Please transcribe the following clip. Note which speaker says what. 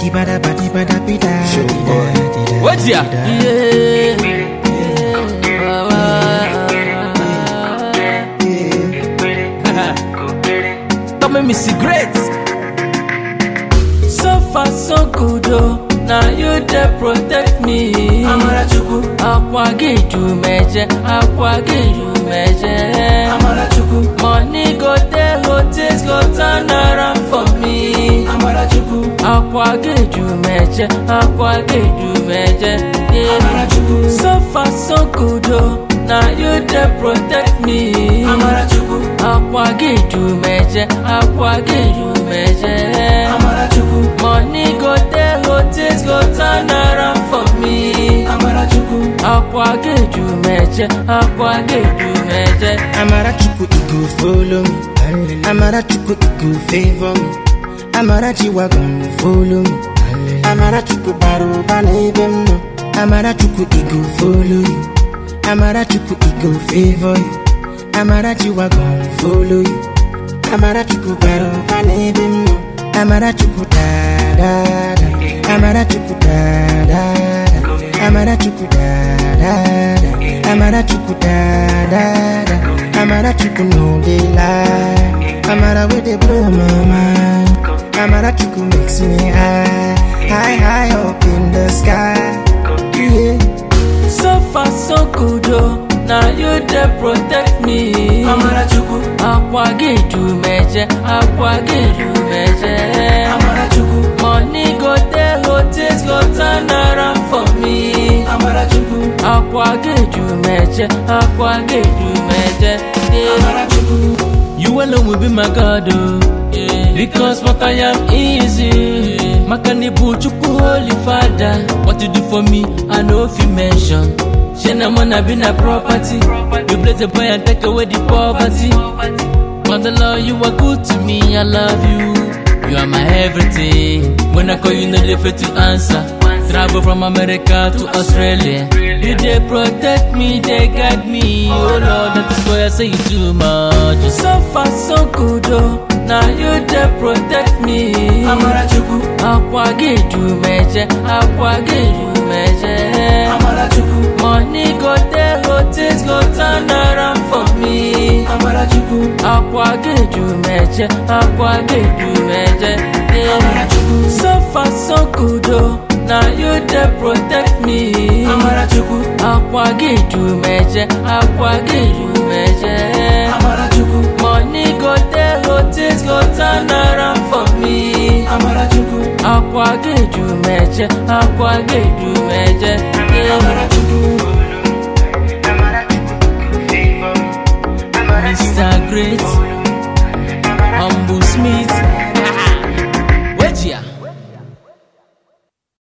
Speaker 1: bada badi bada bida.
Speaker 2: Show
Speaker 1: dida,
Speaker 2: boy.
Speaker 1: dida,
Speaker 2: What's ya?
Speaker 1: dida.
Speaker 2: Come me cigarettes.
Speaker 3: So far so good oh, now you dey protect me.
Speaker 2: Amarachukwu,
Speaker 3: Akwa gị ju meje, akwa gị ju meje.
Speaker 2: Amarachukwu,
Speaker 3: Money go dey go things go turn around for me.
Speaker 2: Amarachukwu,
Speaker 3: Akwa gị ju meje, akwa gị ju meje. Yeah.
Speaker 2: Amarachukwu,
Speaker 3: So far so good oh, now you dey protect me.
Speaker 2: Amarachukwu,
Speaker 3: Akwa gị ju meje, akwa gị ju meje.
Speaker 2: Amarachukwu,
Speaker 3: Money go dey go things go turn around for me.
Speaker 2: Amarachukwu,
Speaker 3: Akwa gị ju meje, akwa gị ju meje.
Speaker 1: Amarachukwu, it go follow me. Amarachukwu, it go favor me. Amarachi wagon follow me. Amarachukwu baro bana ebe m nọ. Amarachukwu, it go follow you. Amarachukwu, it go favor you. Amarachi wagon follow you. Amarachukwu baro bana ebe m nọ. Amarachukwu da da da. Amarachukwu da da da. Amarachukwu da da da. Amarachukwu da da da. Amarachukwu no dey lie. Amara wey dey blow my mind. Amarachukwu makes me high, high, high up in the sky. Yeah.
Speaker 3: So far so good oh, now you dey protect me.
Speaker 2: Amarachukwu,
Speaker 3: Akwa gị ju meje, akwa gị ju meje.
Speaker 2: Amarachukwu,
Speaker 3: Money go dey go things go turn around for me.
Speaker 2: Amarachukwu,
Speaker 3: Akwa gị ju meje, akwa gị ju meje. Yeah.
Speaker 2: Amarachukwu,
Speaker 3: You alone will be my God, oh. Yeah. Because what I am easy. Makanibu Chukwu Holy Father. What you do for me, I know if you mention. Shena wanna be na property. You bless the boy and take away the poverty. Mother Lord, you are good to me, I love you. You are my everything. When I call you, no dey fail to answer. Travel from America to Australia. You they protect me, they guide me. Oh Lord, that is why I say you too much. So far, so good, oh. Now you they protect me.
Speaker 2: Amarachukwu,
Speaker 3: Akwa gị ju meje, akwa gị ju meje.
Speaker 2: Amarachukwu,
Speaker 3: Money go dey go things go turn around for me.
Speaker 2: Amarachukwu,
Speaker 3: Akwa gị ju meje, akwa gị ju meje. Yeah.
Speaker 2: Amarachukwu,
Speaker 3: So far so good oh, now you dey protect me.
Speaker 2: Amarachukwu,
Speaker 3: Akwa gị ju meje, akwa gị ju meje.
Speaker 2: Amarachukwu,
Speaker 3: Money go dey go things go turn around for me.
Speaker 2: Amarachukwu,
Speaker 3: Akwa gị ju meje, akwa gị ju meje. Yeah.